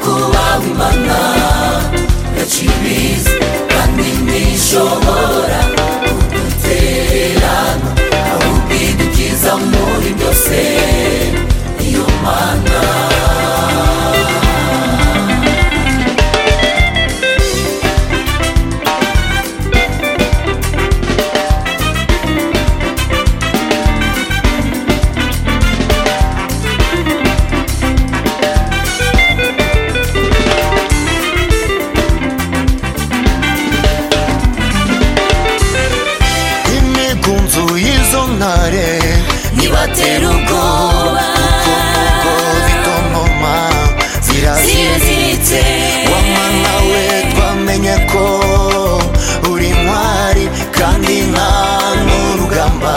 kubambana benshi bizi kandi ntishobora kudutererana ahubwo idukiza muri byose iyo mana imigunzu y'izo ntare ntibatera ubwoba ko zitontoma ziraziritse ziraziritse wamana we twamenye ko uri intwari kandi nta n'urugamba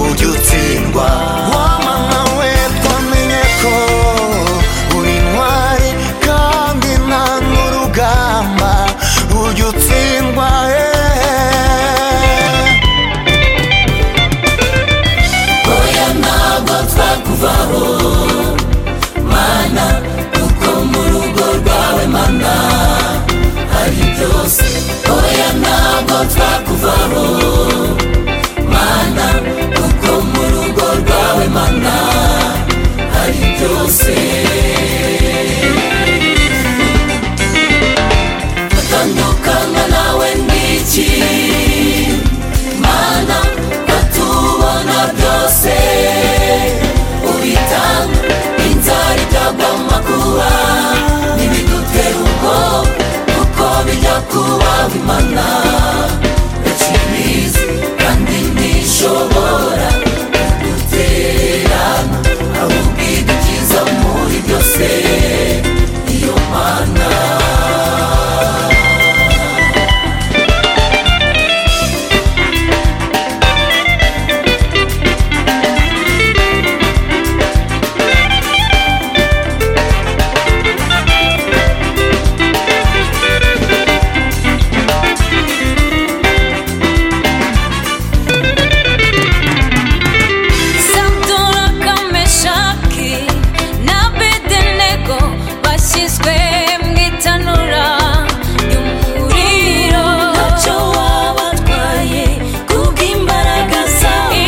ujya utsindwa wamana we twamenye ko uri intwari kandi nta n'urugamba ujya utsindwa eh. oya ntabwo twakuvaho mana kuko mu rugo rwawe mana hari byose oya ntabwo twakuvaho mana kuko mu rugo rwawe mana hari byose atandukana nawe n'iki mana batubona byose ubitanga inzara ikagwa mu makuba ntibidutera ubwoba kuko bijya kuba bimana benshi bizi kandi ntishobora kuduterana ahubwo idukiza muri byose iyo mana Santoro Kameshaki na Bedenego bashyizwe mu itanura ry'umuriro ntacyo wabatwaye kubw'imbaraga zawe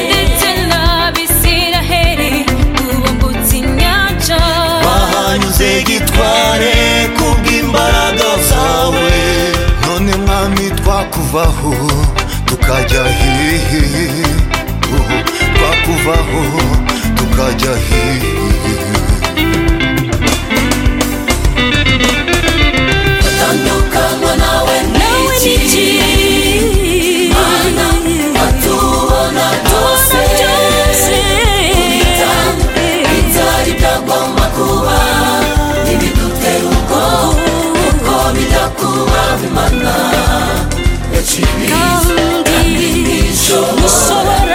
ndetse n'Abisiraheli tubungutse inyanja bahanyuze gitware kubw'imbaraga zawe none mwami twakuvaho tukajya hehe Uhu, twakuvaho tukajya hehe tandukanywa nawe nawe ni n'iki mana batubona byose byose Ubitanga, inzara itagwa mu makuba ntibidutera ubwoba kuko bijya kuba bimana yaciye ibiza kandi kandi ntishobora